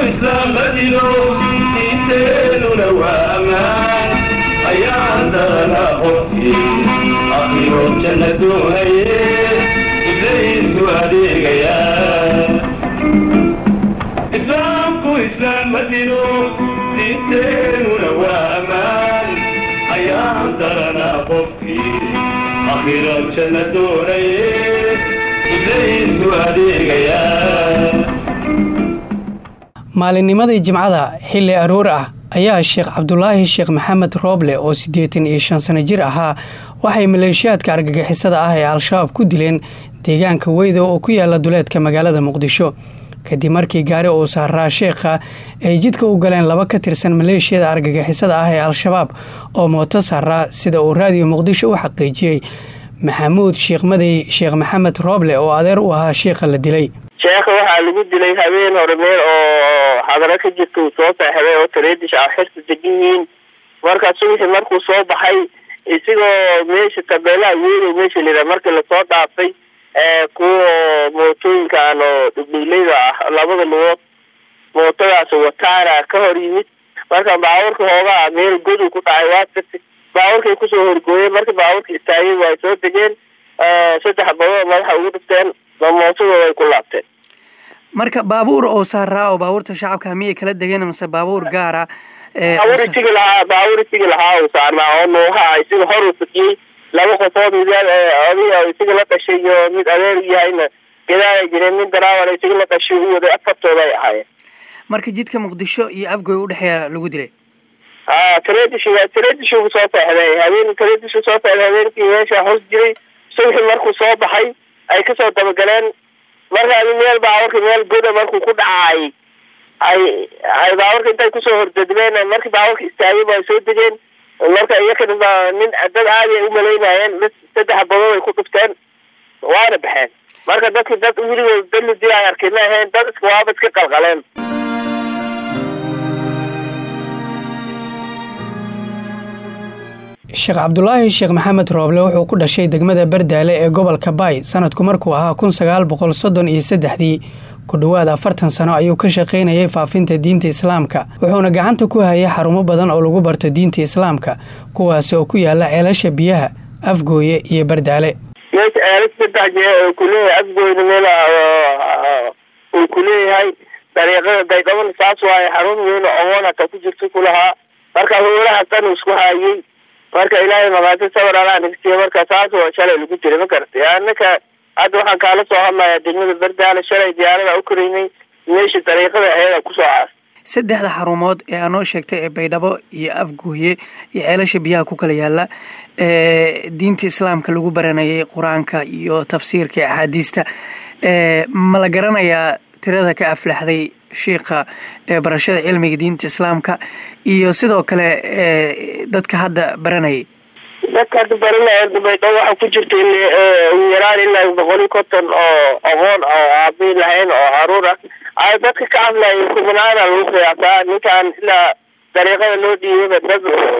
islaamadiino diinteenuna waa ammaan ayaan daranaa qofkii akhiro janna doonaye ibliisku adeegayaa islaamku islaamadiino diinteenuna waa ammaan ayaan daranaa qofkii akhiro janna doonaye ibliisku adeegayaa maalinnimadii jimcada xilli aroor ah ayaa sheekh cabdulaahi sheekh maxamed rooble oo siddeetan iyo shan sano jir ahaa waxay maleeshiyaadka argagixisada ah ee al-shabaab ku dileen deegaanka weydo oo ku yaala duleedka magaalada muqdisho kadib markii gaari uu saaraa sheekha ay jidka u galeen laba ka tirsan maleeshiyada argagixisada ah ee al-shabaab oo mooto saaraa sida uu raadiyo muqdisho u xaqiijiyey maxamuud sheekh madey sheekh maxamed rooble oo adeer u ahaa sheekha la dilay sheekha waxaa lagu dilay habeen hore meel oo xadaro ka jirta uu soo seexday oo tareedish ah xirta degan yihiin markaa subaxii markuu soo baxay isigoo meesha tabeelaha weyn meesha layidhaha markii lasoo dhaafay kuwa mootooyinkan oo dhugdhugleyda ah labada lugood mootadaas wataana ka hor yimid marka baabuurka hoogaa meel godu ku dhacay waa tagtay baabuurkay kusoo horgooyeen marka baabuurka istaagay waa soo degeen saddex badood madaxa ugu dhifteen mootadooda ay ku laabteen marka baabuur oo saaraa oo baabuurta shacabka miyay kala degeen mase baabuur gaara baabuur isigi lahaa baabuur isigi lahaa uu saarnaa oo nuuha isiga hor uu fadiyey laba qofood mid oday isiga la dhashay iyo mid adeer u yahayna gadaal ay jireen mid daraawan isiga la dhashay u waday afartooda ay ahaayeen marka jidka muqdisho iyo afgoy udhexeeya lagu dilay a tareedish tareedishu soo seexday habeen tareedishu soo seexday habeenkii meesha hoos jiray subaxii markuu soo baxay ay kasoo dabagaleen marka meel baabuurka meel goda markuu ku dhacay ay ay baabuurka intay kusoo hordadmeen markii baabuurka istaagay ay soo degeen marka iyakana nin dad aadi ay umalaynayeen mid saddex badood ay ku dhufteen waana baxeen marka dadki dad weligood dad la dila ay arkay ma ahayn dad iska waaba iska qalqaleen sheekh cabdulaahi sheekh maxamed rooble wuxuu ku dhashay degmada bardaale ee gobolka baay sanadku markuu ahaa kun sagaal boqol soddon iyo saddexdii ku dhowaad afartan sano ayuu ka shaqaynayay faafinta diinta islaamka wuxuuna gacanta ku hayay xarumo badan oo lagu barto diinta islaamka kuwaasi oo ku yaala ceelasha biyaha afgooye iyo bardaale meesha ceelas saddex jee kuleeyahay afgooyna meel uu kuleeyahay dariiqada daydhabana saas waaye xarun weyn oo ogoon hataa ku jirta kulahaa marka howlaha dan isku haayay marka ilaahay maqaati sawir alaa nagsiya marka saas waa shalay lagu jiray ma garatay anaka hadda waxaan kaala soo hadlayaa degmada bardaale shalay diyaarada u koreynay meesha dariiqada aheeda kusoo caas saddexda xarumood ee aanoo sheegtay ee baydhabo iyo afgooye iyo ceelasha biyaha ku kala yaala ee diinta islaamka lagu baranayay qur-aanka iyo tafsiirka axaadiista ma la garanayaa tirada ka aflaxday shiikha ee barashada cilmiga diinta islaamka iyo sidoo kale dadka hadda baranayay dadka hadda baranaya baydhabo waxaa ku jirta ugu yaraan ilaa boqol iyo konton oo aqoon oo aabi lahayn oo caruur ah ay dadka ka hadlaya kubanaana lagu qiyaasaa ninkan ilaa dariiqada loo dhiibaba dad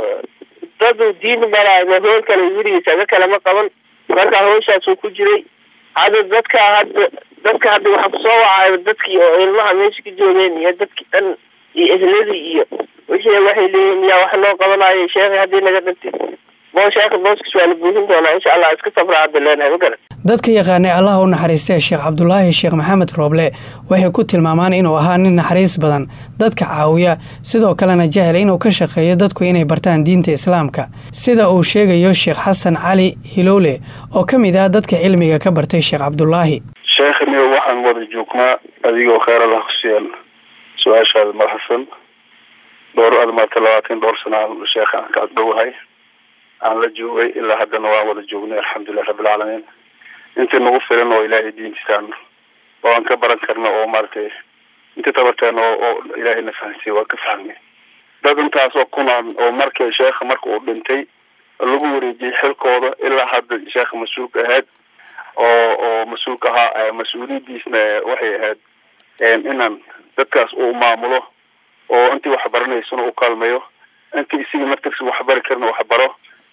dadu diin baraayo hool kale wiligiisa aga kalama qaban marka hawshaasuu ku jiray hadda dadka hadda dadka hadda waxaa kusoo wacay dadkii oo ilmaha meesha ka joogeen iyo dadkii dhan iyo ehladii iyo wixii waxay leeyihiin yaa wax loo qabanayo sheekhi haddii naga dhintay boo sheekha booskiis waa la buuhin doonaa insha allah iska sabra hadda leenahay ma garan dadka yaqaanay allah u naxariistee sheekh cabdulaahi sheekh maxamed rooble waxay ku tilmaamaan inuu ahaa nin naxariis badan dadka caawiya sidoo kalena jecel inuu ka shaqeeyo dadku inay bartaan diinta islaamka sida uu sheegayo sheekh xasan cali hilowle oo ka mid ah dadka cilmiga ka bartay sheekh cabdulaahi sheekhani waxaan wada joognaa adigoo kheyr allah kusiyaan su-aashaada madaxsan dhowr admaata labaatan dhowr sana aan sheekha aan ka agdhowahay aan la joogay ilaa haddana waan wada joognay alxamdulilah rabbilcaalamiin intii nagu filan oo ilaahay diintiisaan oo aan ka baran karno oo maaragtay intii tabarteen oo oo ilaahay na fahansiiye waan ka fahmay dad intaas oo kunaan oo markii sheekha marka uu dhintay lagu wareejiyey xilkooda ilaa hadda sheekha mas-uulka ahayd oo oo mas-uulka ahaa mas-uuliyadiisna waxay ahayd inaan dadkaas uu maamulo oo intii waxbaranaysana u kaalmeeyo intii isiga martiisa waxbari karna waxbaro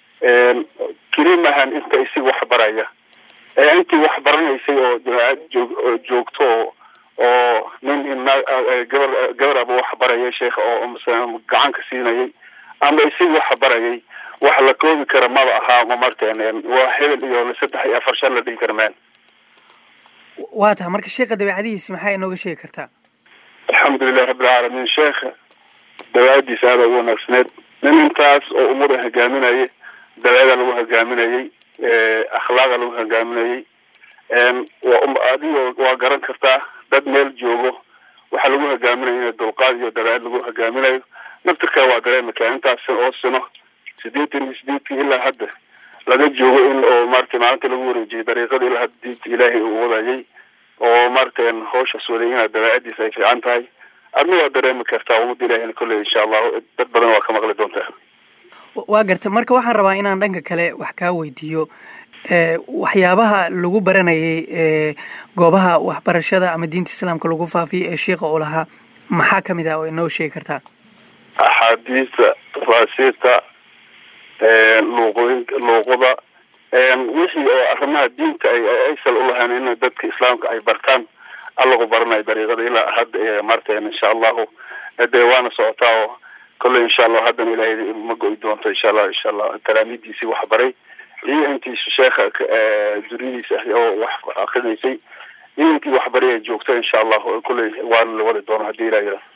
keli maahan inta isiga waxbaraya ee intii waxbaranaysay oo jamaacad joog joogto oo oo nin gabar gabar aba wax barayay sheekha oo gacan ka siinayay ama isig wax barayay wax la koobi kara maba ahaa ma marteen waa hebel iyo saddex iyo afar shan la dhihi kara meen waa taha marka sheekha dabeecadihiisi maxaa inooga sheegi kartaa alxamdulilahi rabbilcaalamiin sheekha dabeecadiisa aada ugu wanaagsaneed nin intaas oo umada hogaaminayay dabeecada lagu hogaaminayay akhlaaqa lagu hogaaminayay waa adigo waa garan kartaa dad meel joogo waxaa lagu hogaaminayo in dulqaad iyo dabeecad lagu hogaaminayo naftirkaa waa dareemi karaa intaas oo sino sideetan iyo sideedkii ilaa hadda laga joogo in oo maarata maalinta lagu wareejiyay dariiqada ilaa hadda diinta ilaahay uu wadayay oo maarata hawshaas waday inaad dabeecadiisa ay fiican tahay adna waa dareemi kartaa ummadda ilahina kolley insha allahu dad badan waa ka maqli doontaa waa garta marka waxaan rabaa inaan dhanka kale wax kaa weydiiyo waxyaabaha lagu baranayay goobaha waxbarashada ama diinta islaamka lagu faafiyay ee sheika uu lahaa maxaa kamid ah oo inoo sheegi kartaa axaadiista tafaasiirta luuqooyin luuqada wixii oo arrimaha diinta ay aysal ulahayn in dadka islaamka ay bartaan allagu baranayo dariiqada ilaa hadda marteen insha allahu dee waana socotaa oo kolley insha allahu haddana ilaahay ma go-i doonto insha allah insha allah talaamiidiisii wax baray iyo intii sheekha duriyadiisa ah oo wax akrinaysay iyo intii waxbari ay joogta insha allahu kolley waana la wadi doono haddii ilah yira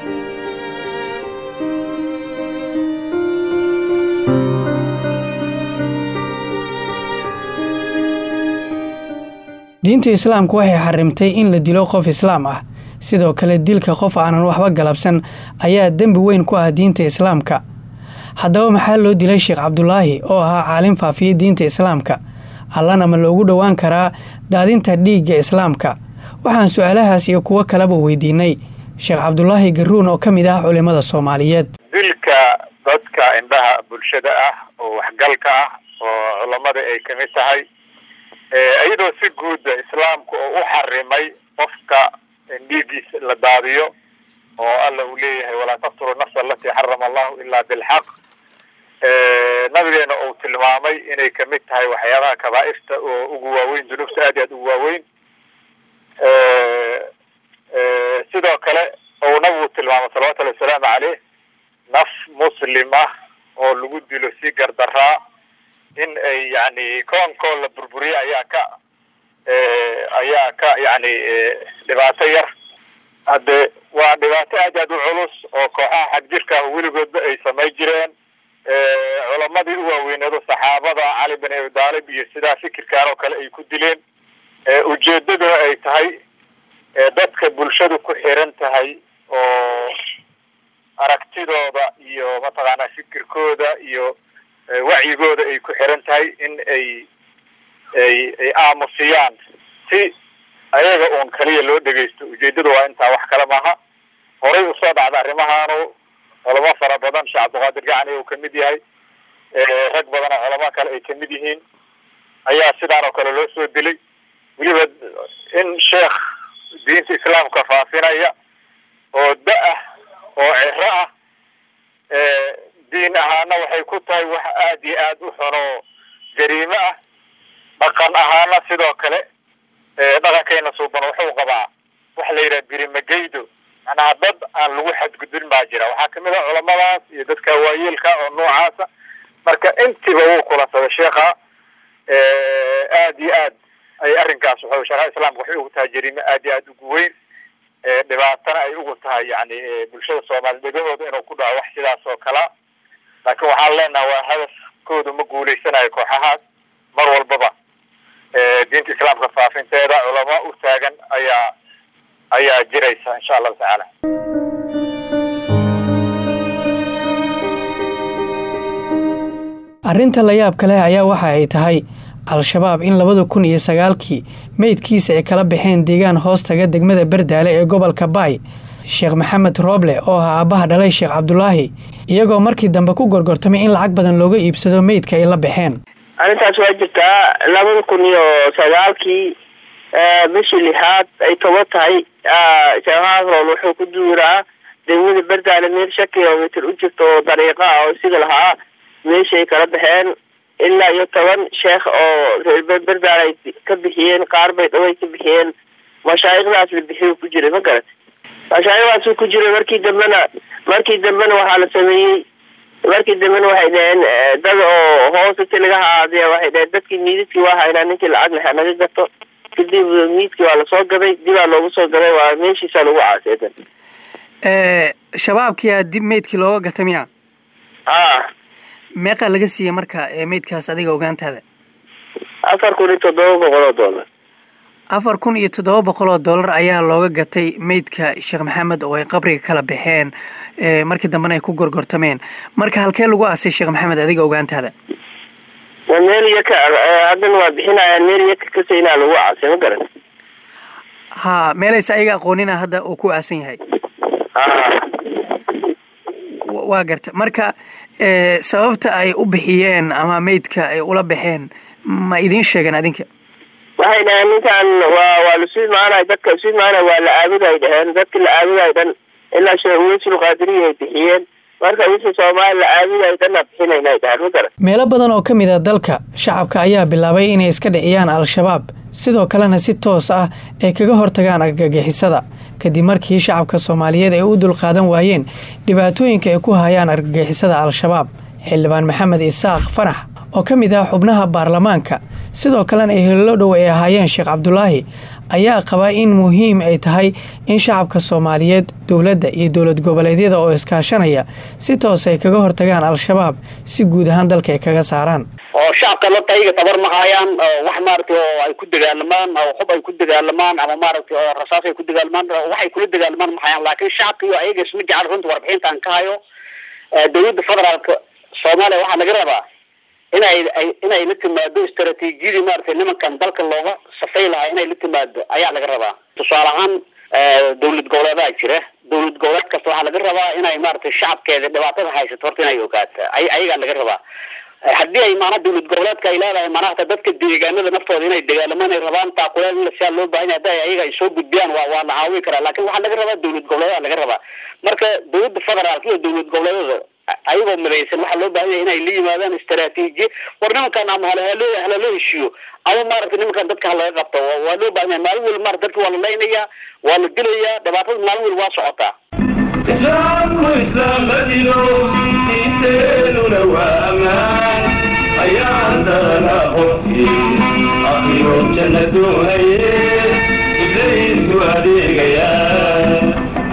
diinta islaamku waxay xarimtay in la dilo qof islaam ah sidoo kale dilka qof aanan waxba galabsan ayaa dembi weyn ku ah diinta islaamka haddaba maxaa loo dilay sheekh cabdulaahi oo ahaa caalim faafiya diinta islaamka allana ma loogu dhowaan karaa daadinta dhiigga islaamka waxaan su-aalahaas iyo kuwo kaleba weydiinay sheekh cabdulaahi garuun oo ka mid ah culimada soomaaliyeed dilka dadka indhaha bulshada ah oo waxgalka ah oo culammada ay kamid tahay iyadoo si guudda islaamku oo u xarimay qofka dhiiggiisa la daadiyo oo alla uu leeyahay walaa taqtulu nafsa alatii xarama allahu ilaa bilxaq nabigeena uu tilmaamay inay kamid tahay waxyaabaha kabaairta oo ugu waaweyn dunuubta aad i aad ugu waaweyn sidoo kale ou nabigu tilmaamay salawatullahi wasalaamu caleyh naf muslim ah oo lagu dilo si gardaraa in ay yani koonkoo la burburiye ayaa ka ayaa ka yani dhibaato yar hadde waa dhibaato aad aad u culus oo kooxaha xagjirka ah weligoodba ay samay jireen culamadii u waaweyneedo saxaabada cali bin abi daalib iyo sidaa fikirkaan oo kale ay ku dileen ujeedaduna ay tahay dadka bulshadu ku xiran tahay oo aragtidooda iyo mataqaanaa fikirkooda iyo wacyigooda ay ku xiran tahay in ay ay ay aamusiyaan si ayaga uun kaliya loo dhegaysto ujeedada waa intaa wax kale maaha horay usoo dhacda arrimahaanu culamo fara badan sheekh cabdiqaadir gacani uu kamid yahay rag badan oo culamo kale ay kamid yihiin ayaa sidaan oo kale loo soo dilay weliba in sheekh diinta islaamka faafinaya oo da-ah oo ciro ah diin ahaana waxay ku tahay wax aada iyo aada u xun oo jariime ah dhaqan ahaana sidoo kale dhaqankayna suuban wuxuu qabaa waxa la yidhaha birimageydo macnaha dad aan lagu xadgudbin baa jira waxaa kamid ah culamadaas iyo dadka waayeelka oo noocaasa marka intiba wuu kulansaday sheekha aad iyo aad ay arrinkaas wuxuu sharaha islaamka waxay ugu tahay jariime aad iyo aad ugu weyn dhibaatana ay ugu tahay yani bulshada soomaali dhegahooda inuu ku dhaco wax sidaas oo kalea laakiin waxaan leenaha waa hadafkoodu ma guuleysanayo kooxahaas mar walbaba diinta islaamka faafinteeda culamo u taagan ayaa ayaa jiraysa insha allahu tacaala arrinta la yaab kale ayaa waxa ay tahay al-shabaab in labada kun iyo sagaalkii meydkiisa ay kala baxeen deegaan hoostaga degmada berdaale ee gobolka baay sheekh maxamed rooble oo ah aabbaha dhalay sheekh cabdulaahi iyagoo markii dambe ku gorgortamay in lacag badan looga iibsado meydka ay la baxeen arrintaas waa jirtaa labada kun iyo sagaalkii bishii lixaad ay toban tahay sheekhaasrool wuxuu ku duuraa degmada berdaale meel shan kilomitr u jirta oo dariiqa ah oo sida lahaa meeshaay kala baxeen ilaa iyo toban sheekh oo reer berdaale ay ka bixiyeen qaar bay dhaway ka bixiyeen mashaayikhdaas la bixiyo ku jiray ma garat mashaayikhdaasuu ku jiray markii dambena markii dambena waxaa la sameeyey markii dambena waxay dhaheen dad oo hoosati laga haadiya waxay dhaheen dadkii miidadkii waa haynaa ninkii lacag leh naga gato kadib miidkii waa lasoo gaday dibaa loogu soo gaday waa meeshiisaa lagu caaseedan shabaabkiyaa dib meydkii looga gata miya a meeqaa laga siiyey marka meydkaas adiga ogaantaada afar kun iyo toddoba boqol oo dollar afar kun iyo toddoba boqol oo dollar ayaa looga gatay meydka sheekh maxamed oo ay qabriga kala baxeen markii dambena ay ku gorgortameen marka halkee lagu aasay sheekh maxamed adiga ogaantaada waa meel yaka haddana waa bixinayaan meel yaka kasaynaa lagu caasay ma garan ha meelaysa ayaga aqoonina hadda uu ku aasan yahay waa garta marka sababta ay u bixiyeen ama meydka ay ula baxeen ma idiin sheegeen adinka waxay dhaheen ninkan waa waa lasuu imaanay dadka isu imaanay waa la aabuday dhaheen dadki la aabuday dhan ilaa sheesul qaadiriya ay bixiyeen marka wixii soomaali la aabuday dhanna bixinayna dhaheen ma garan meelo badan oo ka mid a dalka shacabka ayaa bilaabay inay iska dhiciyaan al-shabaab sidoo kalena si toos ah ay kaga hortagaan argagixisada kadib markii shacabka soomaaliyeed ay u dulqaadan waayeen dhibaatooyinka ay ku hayaan argagixisada al-shabaab xildhibaan maxamed isaaq fanax oo ka mid ah xubnaha baarlamaanka sidoo kalena ay hello dhow ay ahaayeen sheekh cabdulaahi ayaa qaba in muhiim ay tahay in shacabka soomaaliyeed dowladda iyo dowlad goboleedyada oo iskaashanaya si toos ay kaga hortagaan al-shabaab si guud ahaan dalka ay kaga saaraan oo shacabka lata ayaga tabar ma hayaan wax maaragtay oo ay ku dagaalamaan oo hub ay ku dagaalamaan ama maaragtay oo rasaas ay ku dagaalamaan waxay kula dagaalamaan ma hayaan laakiin shacabka iyo ayaga isma jecel runta warbixintaan ka hayo dowladda federaalka soomaaliya waxaa laga rabaa inay inay la timaado istaraatiijiyadii maaragtay nimankan dalka looga safay lahaa inay la timaado ayaa laga rabaa tusaale ahaan dowlad goboleedaa jira dowlad goboleed kasta waxaa laga rabaa inay maaragtay shacabkeeda dhibaatada haysato horta inay ogaato ayagaa laga rabaa haddii ay maanaa dowlad goboleedka ay leedahay maanata dadka deegaanada naftooda inay dagaalamaan ay rabaan taakuleen in lasiyaa loo baahan yahay haddi ayaga ay soo gudbiyaan waa waa la caawin karaa lakin waxaa laga rabaa dowlad goboleedaa laga rabaa marka dowladda federaalka iyo dowlad goboleedada ayagoo midaysan waxaa loo baahan yahay inay la yimaadaan istaraatiijiya war nimankan ama halhaloo halaloo heshiiyo ama maaragtay nimankan dadka halaga qabto waa loo baahan yahay maalin weli maarata dadka waa la laynayaa waa la dilayaa dhibaatada maalin weli waa socotaa islaamku islaam madino diinteenuna waa ammaan ayaan daranaa qofkii akhiro janna doonaye ibliisku adeegayaa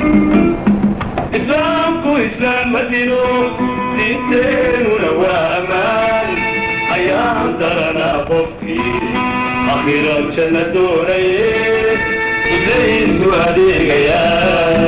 islaamku islaam madino diinteenuna waa ammaan ayaan daranaa qofkii akhiro janna doonaye ibliisku adeegayaa